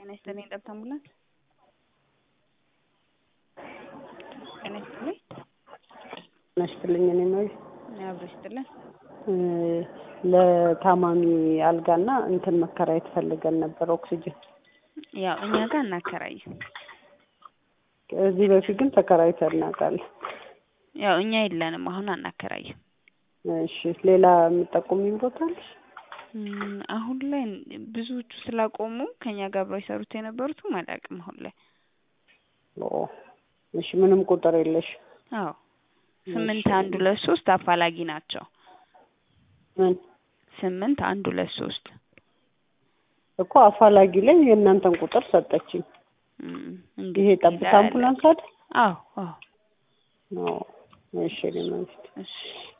ጤና ይስጥልኝ ጠብታ አምቡላንስ ጤና ይስጥልኝ ጤና ይስጥልኝ እኔ ነው አብሮ ይስጥልን ለታማሚ አልጋና እንትን መከራየት ፈልገን ነበር ኦክሲጅን ያው እኛ ጋር እናከራይም ከዚህ በፊት ግን ተከራይተን እናውቃለን ያው እኛ የለንም አሁን አናከራይም እሺ ሌላ የምጠቁሚኝ ቦታ አለሽ እም፣ አሁን ላይ ብዙዎቹ ስላቆሙ ከኛ ጋር አብረው የሰሩት የነበሩትም አላውቅም አሁን ላይ ኦ እሺ ምንም ቁጥር የለሽ አዎ ስምንት አንድ ሁለት ሶስት አፋላጊ ናቸው ምን ስምንት አንድ ሁለት ሶስት እኮ አፋላጊ ላይ የእናንተን ቁጥር ሰጠችኝ እም፣ ይሄ እንግዲህ ጠብታ ይላል። አምቡላንስ አይደል አዎ አዎ ኦ እሺ እኔ ማለት እሺ